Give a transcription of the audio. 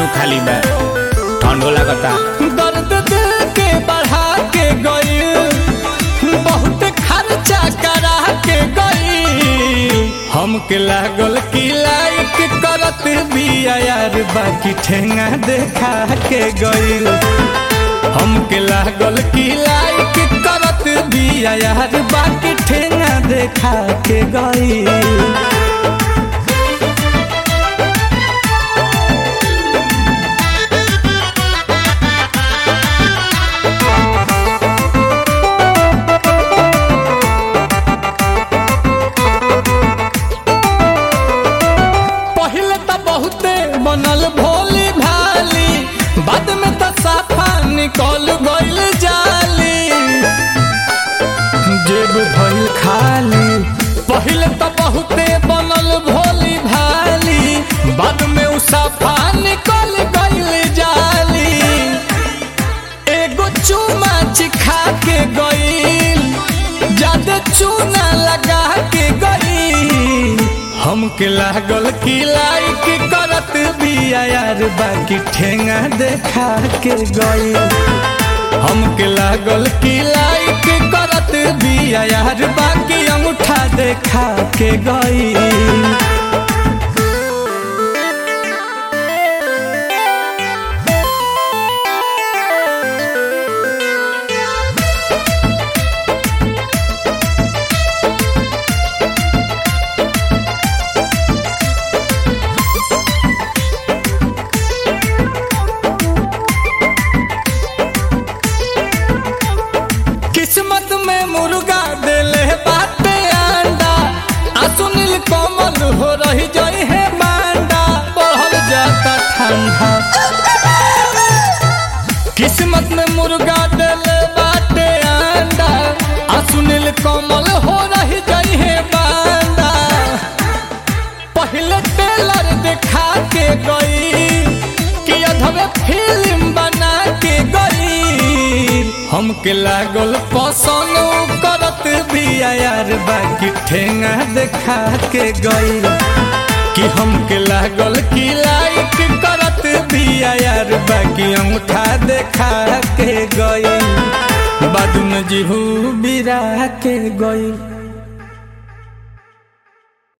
खाली बा ठंडो लागता दर्द दिल के बढ़ा के गई बहुत खर्चा करा के गई हमके लागल की लाइक करत बिया यार बाकी ठेंगा देखा के गई हमके लागल की लाइक करत बिया यार बाकी ठेंगा देखा के गई पहले तो बहुते बनल भोली भाली बाद में तो साफा निकल गइल जाली जेब भइल खाली पहले तो बहुते बनल भोली भाली बाद में उ साफा निकल गइल जाली एगो चूमा चिखा के गइल ज्यादा चूना लगा के गइल हमके लागल की लाइक करत बिया यार बाकी ठेंगा देखा के गइल हमके लागल की लाइक करत बिया यार बाकी अंगूठा देखा के गइल किस्मत में मुर्गा देले बाटे अंडा आ सुनील कोमल हो रही जई है बांडा बढ़ल जाता ठंडा किस्मत में मुर्गा देले बाटे अंडा आ सुनील कोमल हो रही जई है बांडा पहले टेलर दिखा के गई कि अधवे फिल्म बना के गई हमके लागल पसंद उ करत बिया यार बाकी ठेंगा देखा के गई कि हमके लागल कि लाइक करत बिया यार बाकी अंगूठा देखा के गई बाद में जीहू बिरा के गई